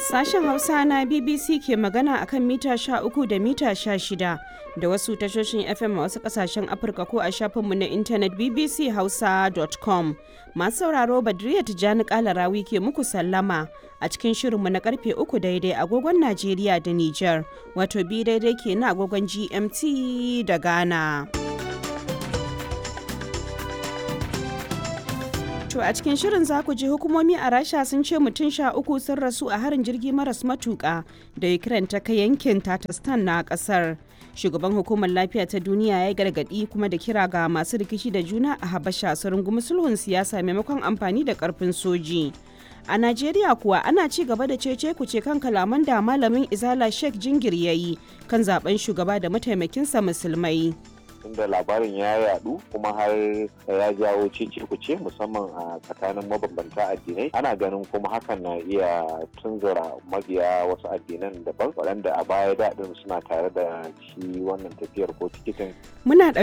Sashen Hausa na BBC ke magana akan mita 13 da mita 16 da wasu tashoshin FM a wasu kasashen Afirka ko a shafinmu na intanet bbchausa.com. Masu sauraro Badriya Tijjani Kalarawi ke muku sallama a cikin shirinmu na karfe 3 daidai agogon Najeriya da Nijar, wato bi daidai ke na agogon GMT da Ghana. To a cikin shirin za ku ji hukumomi a Rasha sun ce mutum sha uku sun rasu a harin jirgi maras matuƙa da Ukraine ta kai yankin Tatarstan na ƙasar. Shugaban hukumar lafiya ta duniya ya gargaɗi kuma da kira ga masu rikici da juna a Habasha su rungumi sulhun siyasa maimakon amfani da ƙarfin soji. A Najeriya kuwa ana ci gaba da cece kuce kan kalaman da malamin Izala Sheikh Jingir ya yi kan zaben shugaba da mataimakinsa musulmai. tunda labarin ya yadu kuma har ya jawo cece kuce musamman a tsakanin mabambanta addinai ana ganin kuma hakan na iya tunzura mabiya wasu addinan daban waɗanda a baya daɗin suna tare da shi wannan tafiyar ko tikitin Muna